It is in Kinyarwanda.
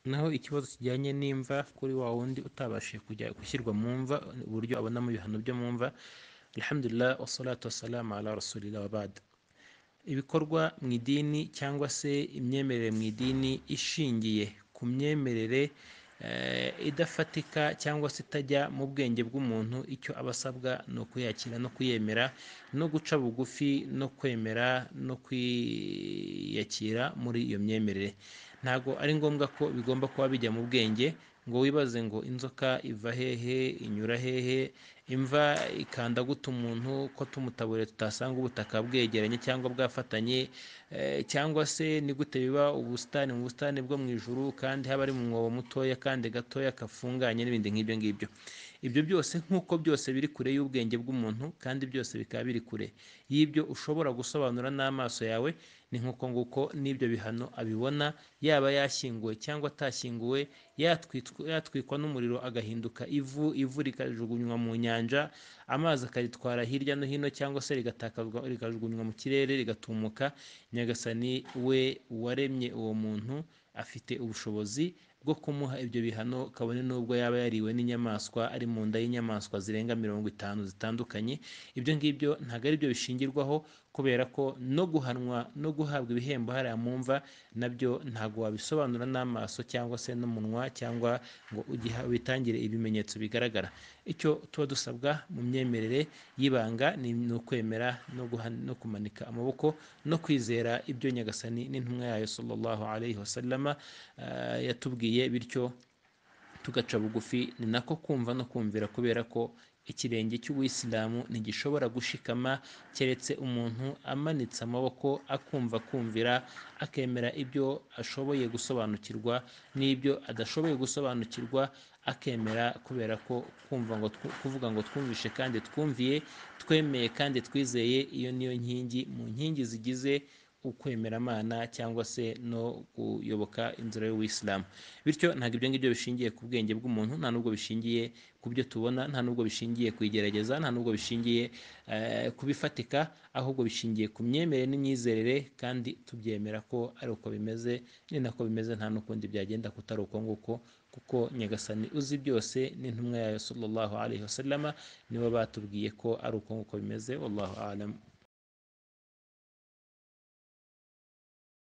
naho ikibazo kijyanye n'imva kuri wa wundi utabashije kujya gushyirwa mu mva uburyo abonamo ibihano byo mu mva alhamdulillah wassalatu wassalamu ala rasulillah wabad ibikorwa mu idini cyangwa se imyemerere mu idini ishingiye ku myemerere idafatika cyangwa se itajya mu bwenge bw'umuntu icyo aba asabwa ni ukuyakira no kuyemera no guca bugufi no kwemera no kwiyakira muri iyo myemerere ntabwo ari ngombwa ko bigomba kuba bijya mu bwenge ngo wibaze ngo inzoka iva hehe inyura hehe imva ikanda guta umuntu ko tumutaburiye tutasanga ubutaka bwegeranye cyangwa bwafatanye cyangwa se ni gute biba ubusitani mu busitani bwo mu ijuru kandi haba ari mu mwobo mutoya kandi gatoya kafunganye n'ibindi nk'ibyo ngibyo ibyo byose nk'uko byose biri kure y'ubwenge bw'umuntu kandi byose bikaba biri kure y'ibyo ushobora gusobanura n'amaso yawe ni nk'uko nguko n'ibyo bihano abibona yaba yashyinguwe cyangwa atashyinguwe yatwikwa n'umuriro agahinduka ivu ivu rikajugunywa mu nyanja amazi akaritwara hirya no hino cyangwa se rikajugunywa mu kirere rigatumuka nyagasani we waremye uwo muntu afite ubushobozi bwo kumuha ibyo bihano kabone n'ubwo yaba yariwe n'inyamaswa ari mu nda y'inyamaswa zirenga mirongo itanu zitandukanye ibyo ngibyo ntabwo ari byo bishingirwaho kubera ko no guhanwa no guhabwa ibihembo hariya mu mva nabyo ntabwo wabisobanura n'amaso cyangwa se n'umunwa cyangwa ngo witangire ibimenyetso bigaragara icyo tuba dusabwa mu myemerere y'ibanga ni ukwemera no kumanika amaboko no kwizera ibyo nyagasani n'intumwa yayo sallallahu alayhi wasallama yatubwiye bityo tugaca bugufi ni nako kumva no kumvira kubera ko ikirenge cy'uwisilamu ntigishobora gushikama keretse umuntu amanitse amaboko akumva kumvira akemera ibyo ashoboye gusobanukirwa n'ibyo adashoboye gusobanukirwa akemera kubera ko kumva ngo kuvuga ngo twumvishe kandi twumviye twemeye kandi twizeye iyo niyo nkingi mu nkingi zigize ukwemeramana cyangwa se no kuyoboka inzira y'uwisilamu bityo ntabwo ibyo ngibyo bishingiye ku bwenge bw'umuntu nta n'ubwo bishingiye ku byo tubona nta n'ubwo bishingiye ku igerageza nta n'ubwo bishingiye ku bifatika ahubwo bishingiye ku myemerere n'imyizerere kandi tubyemera ko ari uko bimeze ni nako bimeze nta n'ukundi byagenda kutari uko nguko kuko nyagasani uzi byose n'intumwa yayo sallallahu alayhi wasallama nibo batubwiye ko ari uko nguko bimeze wallahu alamu